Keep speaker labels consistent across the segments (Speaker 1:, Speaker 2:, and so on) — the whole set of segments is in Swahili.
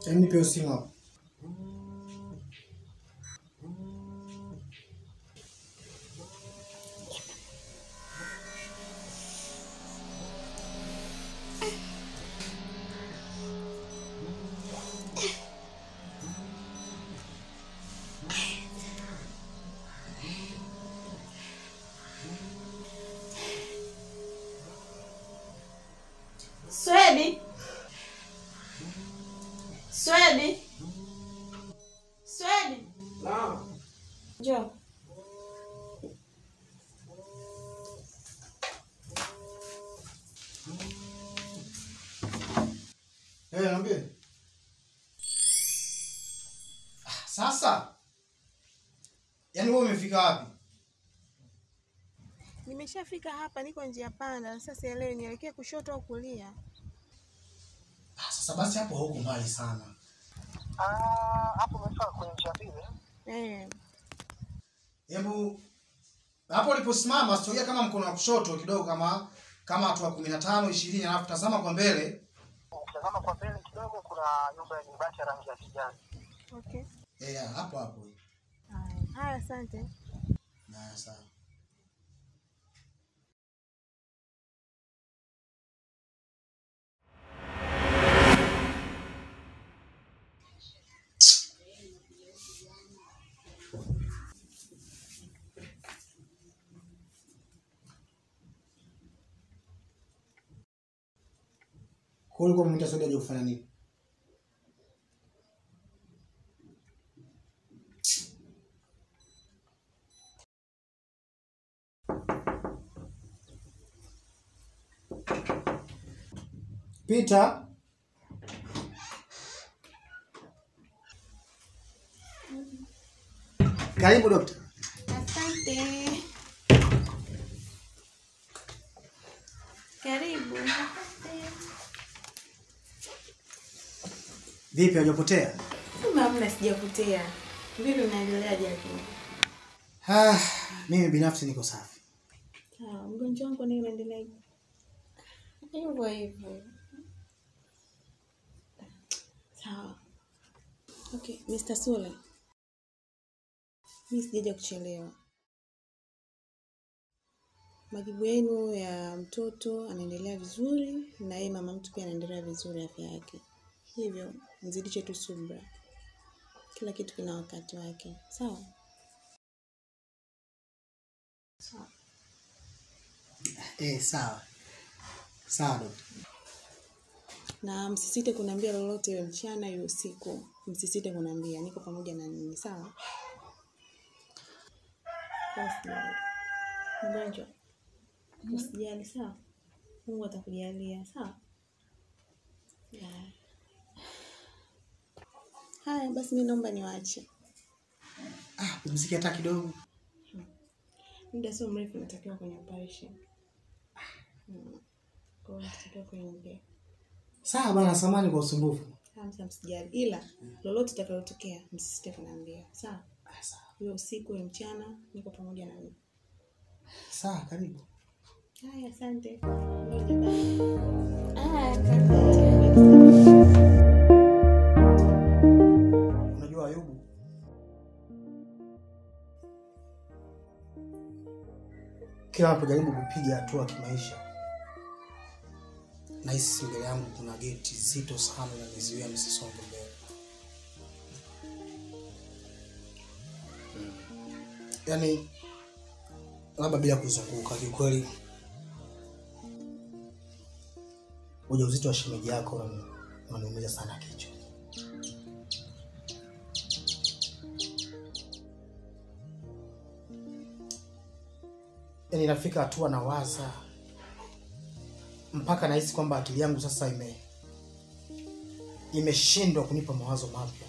Speaker 1: Hebu nipe hiyo simu hapo.
Speaker 2: Swedi. Swedi. Swedi.
Speaker 1: Naam.
Speaker 2: Njoo.
Speaker 1: Eh, niambie. Ah, Sasa. Yaani wewe umefika wapi?
Speaker 2: Nimeshafika hapa, niko njia panda. Sasa sielewi nielekee kushoto au kulia.
Speaker 1: Ah, sasa basi hapo hauko mbali sana.
Speaker 3: hapo umefika kwenye njia mbili
Speaker 2: Eh,
Speaker 1: Hebu hapo uliposimama sogea kama mkono wa kushoto kidogo kama kama hatua kumi na tano ishirini alafu tazama kwa mbele.
Speaker 3: ukitazama kwa mbele kidogo kuna nyumba yenye bati ya rangi ya kijani
Speaker 2: okay.
Speaker 1: Eh, hapo hapo.
Speaker 2: Haya, haya, asante.
Speaker 1: Na sawa. Kwa hiyo ulikuwa umeita Saudi aje kufanya nini? Peter. Karibu dokta.
Speaker 2: Asante. Karibu.
Speaker 1: Vipi hujapotea?
Speaker 2: Hamna, sijapotea. Vipi, unaendeleaje lakini?
Speaker 1: Ah, mimi binafsi niko safi.
Speaker 2: Sawa, mgonjwa wangu naye unaendelea hivyo hivyo. Sawa. Okay, Mr. Sule. Mimi sijaja kuchelewa. Majibu yenu ya mtoto anaendelea vizuri na yeye mama mtu pia anaendelea vizuri afya yake. Hivyo mzidishe tu subra. Kila kitu kina wakati wake. Sawa? Sawa.
Speaker 1: Eh, sawa. Sawa dokta.
Speaker 2: na msisite kuniambia lolote iwe mchana iwe usiku msisite kuniambia niko pamoja na ninyi sawa Usijali. mgonjwa usijali sawa mungu atakujalia sawa Ya. haya basi mi naomba niwaache
Speaker 1: Ah, pumzike hata kidogo.
Speaker 2: muda sio mrefu natakiwa kwenye operation Mm. kwa hiyo natakiwa kuingia
Speaker 1: Sawa bana, samani kwa usumbufu.
Speaker 2: Hamsa, msijali, ila lolote itakalotokea msisite kuniambia sawa.
Speaker 1: Ah, sawa.
Speaker 2: Iwe usiku iwe mchana, niko pamoja na mimi.
Speaker 1: Sawa, karibu.
Speaker 2: Haya, asante. Haya, karibu.
Speaker 1: Unajua Ayubu, kila napojaribu kupiga hatua kimaisha, nahisi mbele yangu kuna geti zito sana linanizuia nisisonge mbele. Yaani, labda bila kuzunguka, kiukweli ujauzito wa shemeji yako unani- unaniumiza sana kichwa. yani nafika hatua na waza mpaka nahisi kwamba akili yangu sasa ime imeshindwa kunipa mawazo mapya.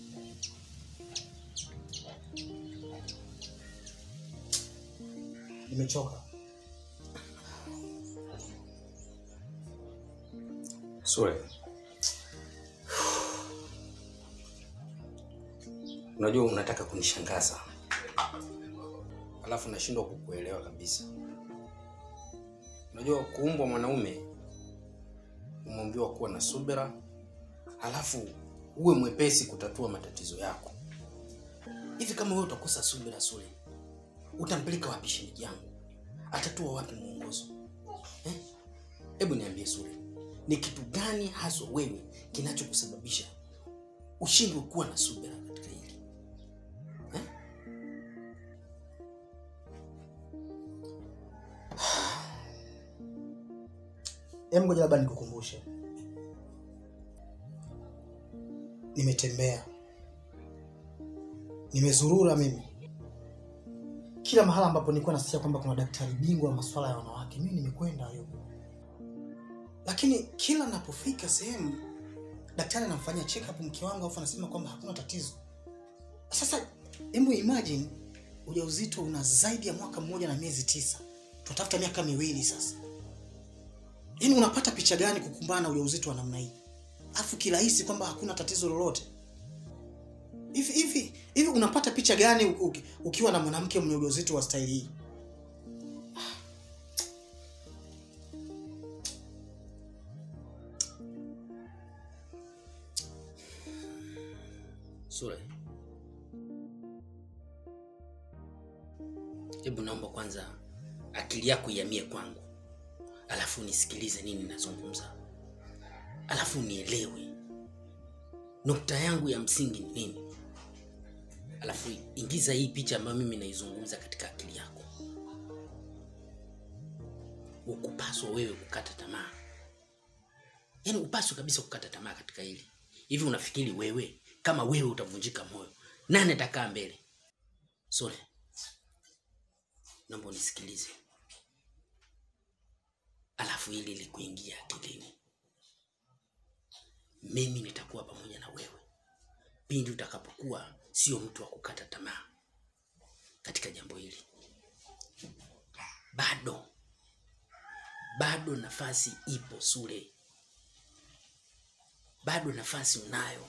Speaker 1: Nimechoka.
Speaker 4: Sule, unajua unataka kunishangaza, alafu nashindwa kukuelewa kabisa. Unajua kuumbwa mwanaume umeambiwa kuwa na subira, alafu uwe mwepesi kutatua matatizo yako. Hivi kama wewe utakosa subira Sule, utampeleka wapi shemeji yangu? Atatua wapi mwongozo? Eh? Hebu niambie Sule, ni kitu gani haswa wewe kinachokusababisha ushindwe kuwa na subira katika hili eh?
Speaker 1: Hebu ngoja labda nikukumbushe, nimetembea, nimezurura mimi kila mahala ambapo nilikuwa nasikia kwamba kuna daktari bingwa wa masuala ya wanawake, mimi nimekwenda hiyo, lakini kila napofika sehemu daktari anamfanyia check up mke wangu, afu anasema kwamba hakuna tatizo. Sasa hebu imagine ujauzito una zaidi ya mwaka mmoja na miezi tisa, tunatafuta miaka miwili sasa. Yaani unapata picha gani kukumbana na ujauzito wa namna hii? Afu kirahisi kwamba hakuna tatizo lolote. Hivi hivi hivi unapata picha gani u- uki- ukiwa na mwanamke mwenye ujauzito wa staili hii?
Speaker 4: Sule, hebu naomba kwanza akili yako ihamie kwangu, alafu nisikilize nini nazungumza, alafu nielewe nukta yangu ya msingi ni nini, alafu ingiza hii picha ambayo mimi naizungumza katika akili yako. Ukupaswa wewe kukata tamaa, yaani upaswe kabisa kukata tamaa katika hili. Hivi unafikiri wewe kama wewe utavunjika moyo, nani atakaa mbele? Sole, naomba unisikilize, alafu hili likuingia akilini. Mimi nitakuwa pamoja na wewe pindi utakapokuwa sio mtu wa kukata tamaa katika jambo hili. Bado bado nafasi ipo Sule, bado nafasi unayo.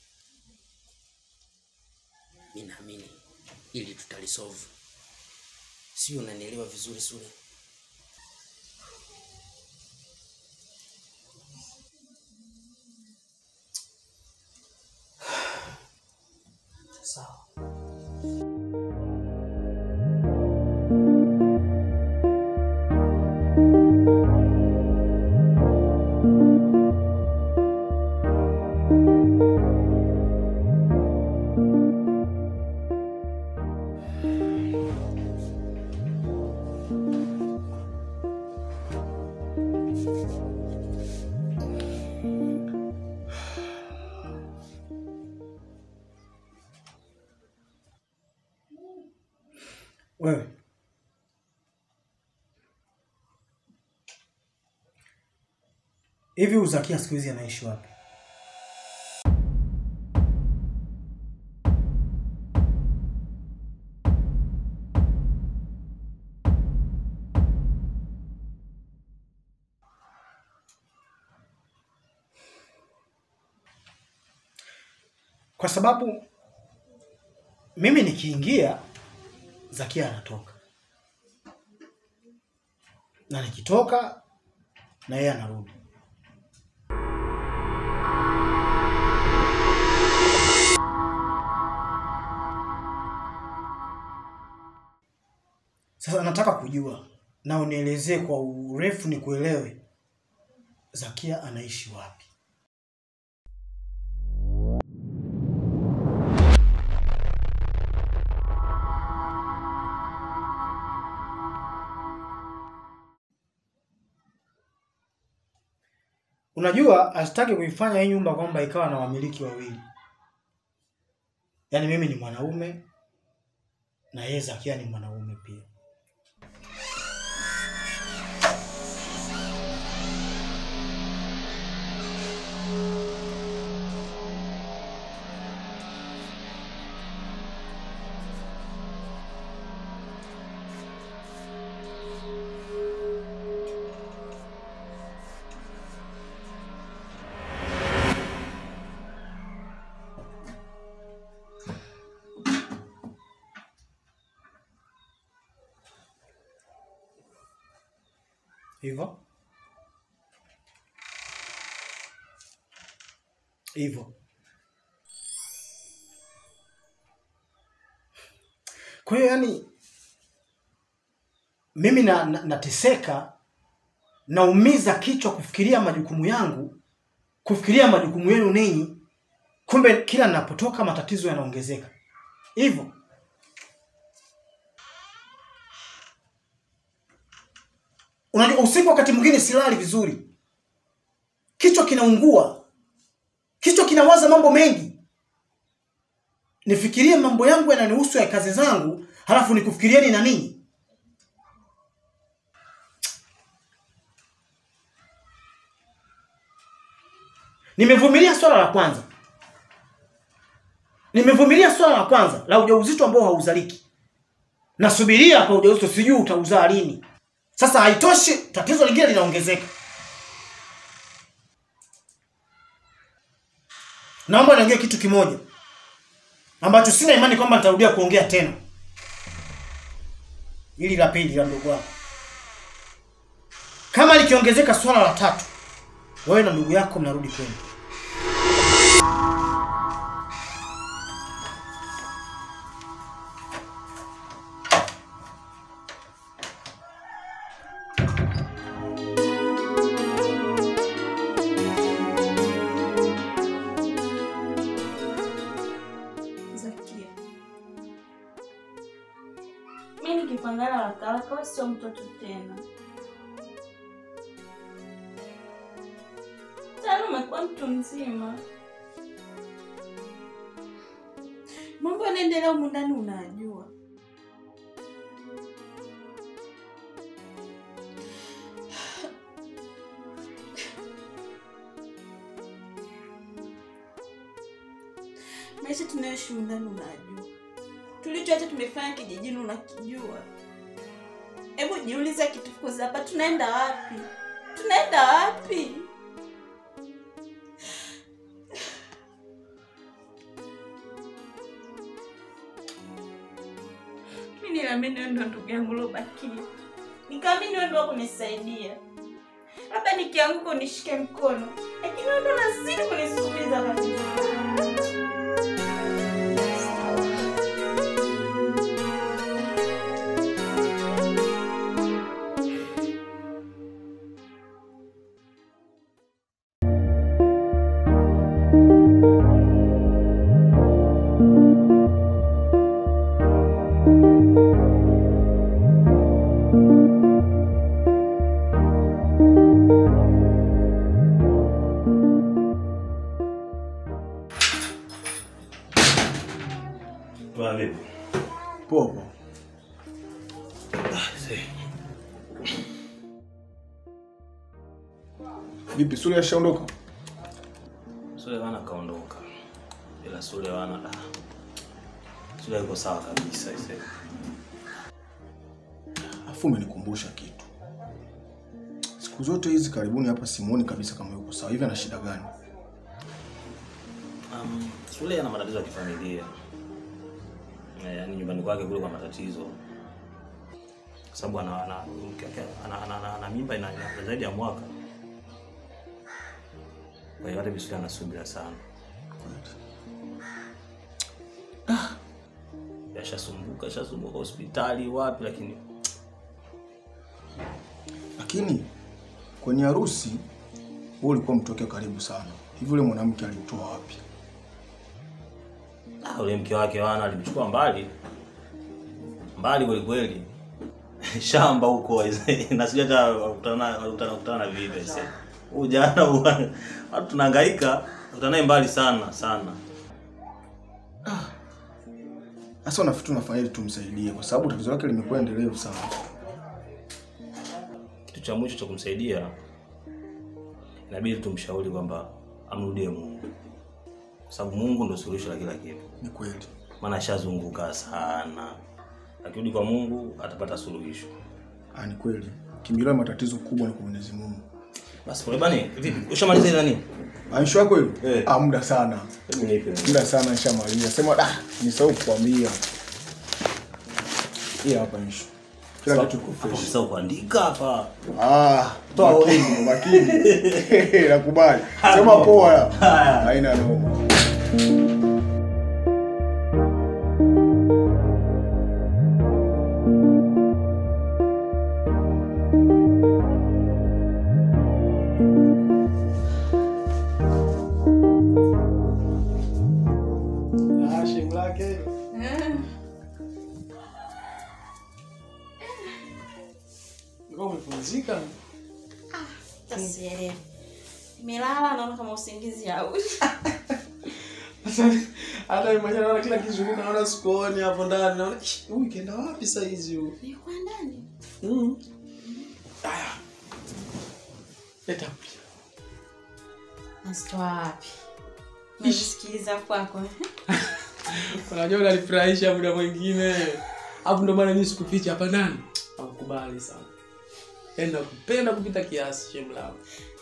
Speaker 4: Mi naamini ili tutalisolve, sio? Unanielewa vizuri Sule?
Speaker 1: Sawa. Wewe hivi Uzakia siku hizi anaishi wapi? Kwa sababu mimi nikiingia Zakia anatoka na nikitoka na yeye anarudi. Sasa nataka kujua na unielezee kwa urefu nikuelewe, Zakia anaishi wapi? Unajua, asitaki kuifanya hii nyumba kwamba ikawa na wamiliki wawili, yaani mimi ni mwanaume na yeye Zakia ni mwanaume pia. Hivyo hivyo Kwa hiyo yani mimi na, na, nateseka naumiza kichwa kufikiria majukumu yangu, kufikiria majukumu yenu ninyi, kumbe kila ninapotoka matatizo yanaongezeka. Hivyo unajua, usiku wakati mwingine silali vizuri, kichwa kinaungua, kichwa kinawaza mambo mengi. Nifikirie mambo yangu yananihusu ya kazi zangu, halafu nikufikirieni na ninyi. Nimevumilia swala la kwanza, nimevumilia swala la kwanza la ujauzito ambao hauzaliki. Nasubiria kwa ujauzito, sijui utauzaa lini. Sasa haitoshi, tatizo lingine linaongezeka. Naomba niongee kitu kimoja ambacho sina imani kwamba nitarudia kuongea tena, ili la pili la ndugu wako. Kama likiongezeka swala la tatu, wewe na ndugu yako mnarudi kwenu.
Speaker 5: Zakia, mi nikipangana haraka haraka, wewe sio mtoto tena. Tayari umekuwa mtu mzima, mambo yanaendelea humu ndani unajua. maisha tunayoishi humu ndani unajua, tulichoacha tumefanya kijijini unakijua. Hebu jiulize, akitufukuza hapa tunaenda wapi? Tunaenda wapi? Mi niliamini wewe ndo ndugu yangu uliobakia, nikaamini wewe ndo kunisaidia, labda nikianguka unishike mkono, lakini wewe ndo unazidi kunisukumiza kabisa.
Speaker 6: Poa vipi?
Speaker 1: Poa poa.
Speaker 7: Vipi, Sule ashaondoka?
Speaker 6: Sule wana kaondoka. Ila Sule wana ah. Sule yuko sawa kabisa sasa.
Speaker 7: Afu umenikumbusha kitu. Siku zote hizi karibuni hapa simuoni kabisa kama yuko sawa. Hivi ana shida gani?
Speaker 6: Um, Sule ana matatizo ya kifamilia. Eh, yaani nyumbani kwake kule kwa matatizo. Kwa sababu ana ana ana, ana, ana, ana mimba ina ina zaidi ya mwaka. Kwa hiyo hata Bisule anasubira sana. Yashasumbuka, yashasumbuka hospitali wapi lakini
Speaker 7: Lakini kwenye harusi wewe ulikuwa mtoke karibu sana. Hivi yule mwanamke alimtoa wapi?
Speaker 6: Ah, ule mke wake wana alimchukua mbali mbali kweli kweli, shamba huko na sijui hata wakutana wakutana wakutana na vipi sasa. Huyu jana huwa- watu tunahangaika kutana naye mbali sana sana.
Speaker 7: Sasa unafikiri tunafanya ili tumsaidie kwa sababu tatizo lake limekuwa endelevu sana.
Speaker 6: Kitu cha mwisho cha kumsaidia inabidi tumshauri kwamba amrudie Mungu, kwa sababu Mungu ndio suluhisho la kila kitu.
Speaker 7: Ni kweli.
Speaker 6: Maana ashazunguka sana, akirudi kwa Mungu atapata suluhisho.
Speaker 7: Ah, ni kweli. Kimbilio la matatizo kubwa ni kwa Mwenyezi Mungu.
Speaker 6: Basi pole bani, vipi? Ushamaliza ile nani?
Speaker 7: Aisha yako hiyo?
Speaker 6: Eh.
Speaker 7: Ah, muda sana.
Speaker 6: Hebu nipe.
Speaker 7: Muda sana nishamaliza. Sema ah, nisahau kukwambia. Hii hapa Aisha. Kila kitu kiko fresh.
Speaker 6: Sasa kuandika hapa.
Speaker 7: Ah,
Speaker 6: Toa
Speaker 7: makini, makini. Nakubali. Sema poa. Haina noma.
Speaker 8: Ulikuwa umepumzika?
Speaker 5: Tasielewi. Nimelala naona kama usingizi hauji.
Speaker 8: Sasa hata mimi mwenyewe naona kila kizunguka naona sikuoni hapo ndani. Naona "Ih, huyu kenda wapi saa hizi huyu?
Speaker 5: Nilikuwa ndani.
Speaker 8: Mm. Aya. Leta mpira.
Speaker 5: Nasitoa wapi? Najisikiliza kwako.
Speaker 8: Unajua unanifurahisha muda mwingine. Hapo ndo maana mimi sikuficha hapa ndani. Nakukubali sana. Yaani nakupenda kupita kiasi shemu langu.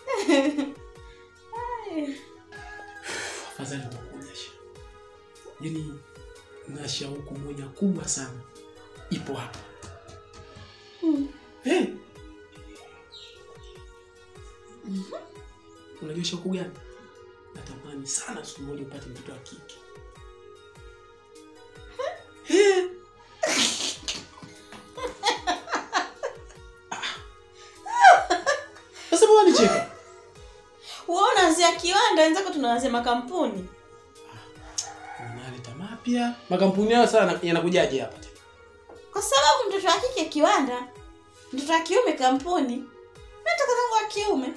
Speaker 8: Afadhali umekuja sha. Yaani na shauku moja kubwa sana. Ipo hapa. Hey. Unajua shauku gani? Natamani sana siku moja upate mtoto wa kike. Eh. Sasa mbona nicheka?
Speaker 5: Wewe unaanzia kiwanda, wenzako tunaanzia makampuni.
Speaker 8: Unaleta mapya. Makampuni yao sana yanakujaje hapa tena?
Speaker 5: Kwa sababu mtoto wa kike kiwanda, mtoto wa kiume kampuni. Nataka zangu wa kiume.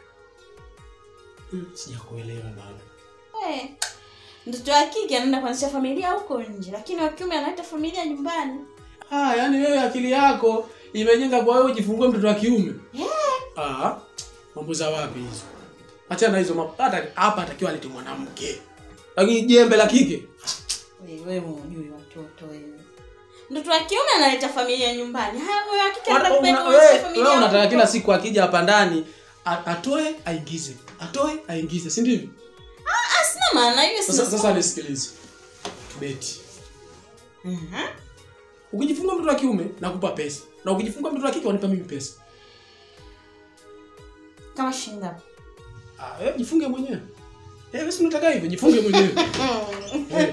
Speaker 8: Mm, sijakuelewa bado.
Speaker 5: Eh. Mtoto wa kike anaenda kuanzisha familia huko nje, lakini wa kiume analeta familia nyumbani.
Speaker 8: Ah, yani wewe akili yako imejenga kwa wewe ujifungue mtoto wa kiume. Ah, mambo za wapi hizo? Achana hizo mambo. Hata hapa atakiwa alete mwanamke. Lakini jembe la kike.
Speaker 5: Wewe wewe unajui watoto wewe. Mtoto wa kiume analeta familia nyumbani. Haya wewe wa kike
Speaker 8: Una-
Speaker 5: anataka
Speaker 8: una-
Speaker 5: kupeleka
Speaker 8: wewe-
Speaker 5: familia.
Speaker 8: wewe unataka
Speaker 5: huko.
Speaker 8: kila siku akija hapa ndani a- atoe aingize. Atoe aingize, si ndivyo?
Speaker 5: Ah, sina maana hiyo
Speaker 8: Sasa
Speaker 5: sina.
Speaker 8: sasa nisikilize. Tubeti.
Speaker 5: Mhm.
Speaker 8: Ukijifungua mtoto wa kiume nakupa pesa. Na ukijifungua mtoto wa kike wanipa mimi pesa.
Speaker 5: Kama shinda.
Speaker 8: Ah, wewe jifunge mwenyewe. Eh, wewe si unataka hivyo, jifunge mwenyewe. Eh.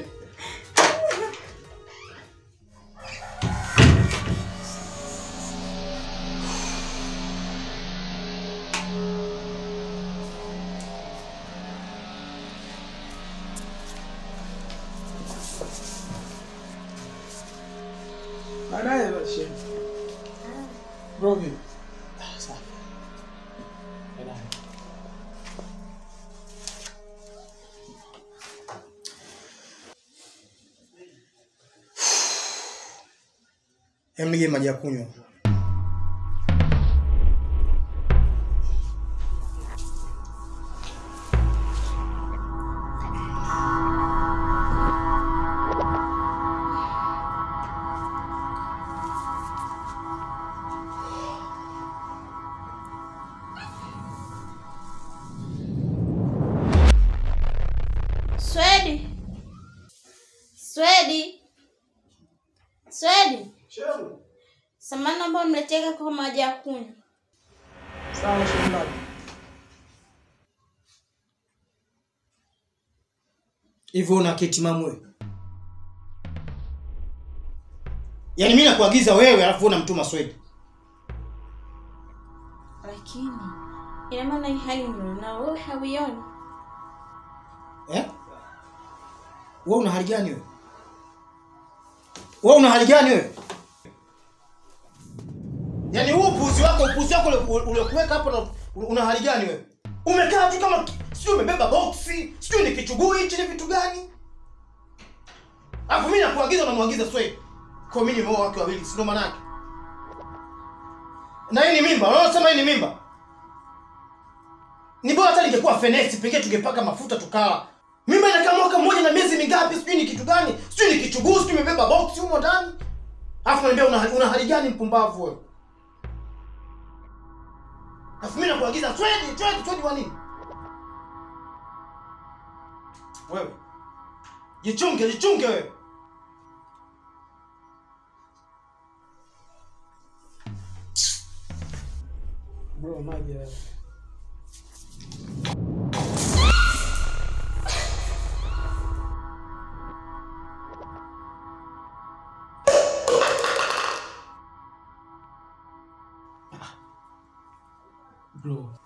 Speaker 8: Baadaye basi. Bro, vipi? Ah, sawa. Baadaye.
Speaker 1: Hem, nige maji ya kunywa.
Speaker 5: Swedi. Swedi. Swedi.
Speaker 8: Shemu.
Speaker 5: Samani ambayo mleteka kwa maji ya kunywa.
Speaker 8: Sawa, shemu langu.
Speaker 1: Hivyo una kitimamu wewe? Yaani mimi nakuagiza wewe alafu unamtuma Swedi.
Speaker 5: Lakini ina maana hii hali ndio na wewe hauioni.
Speaker 1: Eh? Wewe una hali gani wewe? Wewe una hali gani wewe? Yaani huu upuzi wako, upuzi wako ule- uliokuweka hapo na una hali gani wewe? Umekaa tu kama sijui umebeba boksi, sijui ni kichuguu hichi ni vitu gani? Alafu mimi nakuagiza unamwagiza Swedi. Kwa mimi nimeoa wake wawili, si ndo maana yake? Na hii ni mimba, unaona hii ni mimba? Ni bora hata ningekuwa fenesi pekee tungepaka mafuta tukala. Mimba inakaa mwaka mmoja na miezi mingapi? Sijui ni kitu gani? Sijui ni kichuguu, sijui imebeba box humo ndani. Alafu unaniambia una, una hali gani mpumbavu wewe? Alafu mimi nakuagiza twende, twende, twende wa nini? Wewe. Jichunge, jichunge wewe.
Speaker 8: Bro, maji ya Bro,